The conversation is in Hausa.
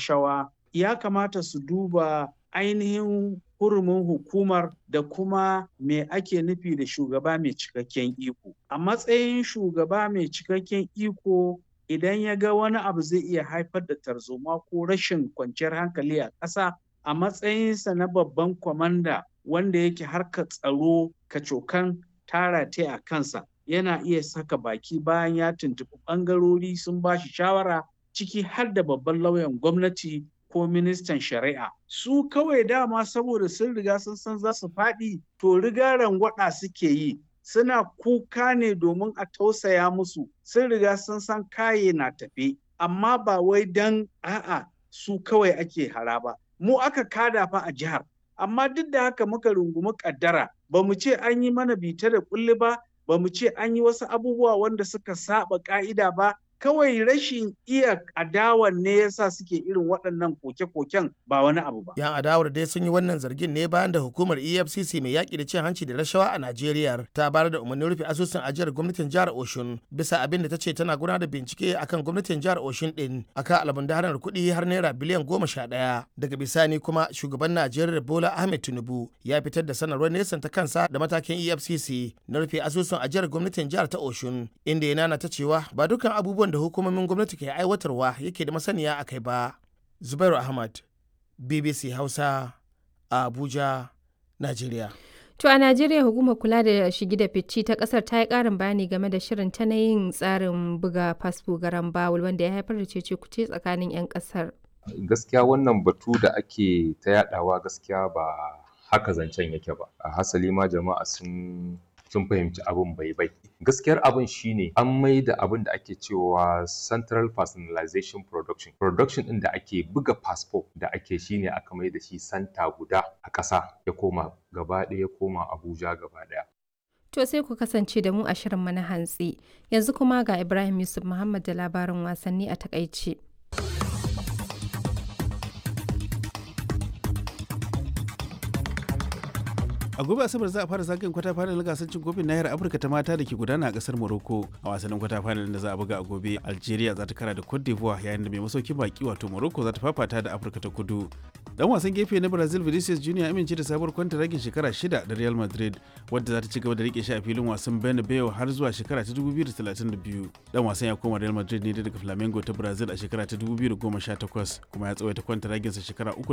rashawa ya kamata su duba ainihin hurumin hukumar da kuma me ake nufi da shugaba mai cikakken iko. A matsayin shugaba mai cikakken iko idan ya ga wani abu zai iya haifar da tarzoma ko rashin kwanciyar hankali a ƙasa a matsayinsa na babban kwamanda wanda yake harkar tsaro kacokan tara ta a kansa yana iya saka baki bayan ya tuntuɓi ɓangarori sun ba shi shawara ciki har da babban lauyan gwamnati ko ministan shari'a su kawai dama saboda sun riga sun san za su faɗi to riga rangwada suke yi suna kuka ne domin a tausaya musu sun riga sun san kaye na tafe amma ba wai dan a'a su kawai ake hara ba mu aka kada fa a jihar amma duk da haka muka rungumi kaddara ba mu ce an yi mana bita da kulli ba ba mu ce an yi wasu abubuwa wanda suka saba ka'ida ba kawai rashin iya adawan ne yasa suke irin waɗannan koke-koken ba wani abu ba. Yan adawar dai sun yi wannan zargin ne bayan da hukumar EFCC mai yaƙi da cin hanci da rashawa a Najeriya ta bayar da umarnin rufe asusun ajiyar gwamnatin jihar Oshun bisa abin da ta ce tana gudanar da bincike akan gwamnatin jihar Oshun din akan almundahanar kuɗi har naira biliyan goma sha ɗaya. Daga bisani kuma shugaban Najeriya Bola Ahmed Tinubu ya fitar da sanarwar nesan ta kansa da matakin EFCC na rufe asusun ajiyar gwamnatin jihar ta Oshun inda ya nana ta cewa ba dukkan abubuwan da hukumomin gwamnati ke aiwatarwa yake da masaniya a kai ba. Zubairu Ahmad, BBC Hausa, a Abuja, Najeriya. To a Najeriya hukumar kula da shigi da fici ta kasar ta yi karin bayani game da shirin ta na yin tsarin buga fasfo garan bawul wanda ya haifar da cece kuce tsakanin 'yan kasar. Gaskiya wannan batu da ake ta yadawa gaskiya ba haka zancen yake ba. A hasali ma jama'a sun sun fahimci abin bai bai gaskiyar abin shine an mai da abin da ake cewa central personalization production production din da ake buga passport da ake shine aka mai da shi santa guda a ƙasa ya koma gaba ɗaya ya koma abuja gaba ɗaya To sai ku kasance da mu a shirin mana hantsi yanzu kuma ga ibrahim yusuf muhammad da labarin wasanni a takaice. a gobe asabar za a fara zagayen kwata final gasar cin kofin nahiyar afirka ta mata da ke gudana a kasar morocco a wasannin kwata final da za a buga a gobe algeria za ta kara da cote d'ivoire yayin da mai masaukin baki wato morocco za ta fafata da afirka ta kudu dan wasan gefe na brazil vinicius junior amince da sabuwar kwanta ragin shekara shida da real madrid wadda za ta ci gaba da rike shi a filin wasan bernabeu har zuwa shekara ta 2032 dan wasan ya koma real madrid ne daga flamengo ta brazil a shekara ta 2018 kuma ya tsawaita kwanta raginsa shekara uku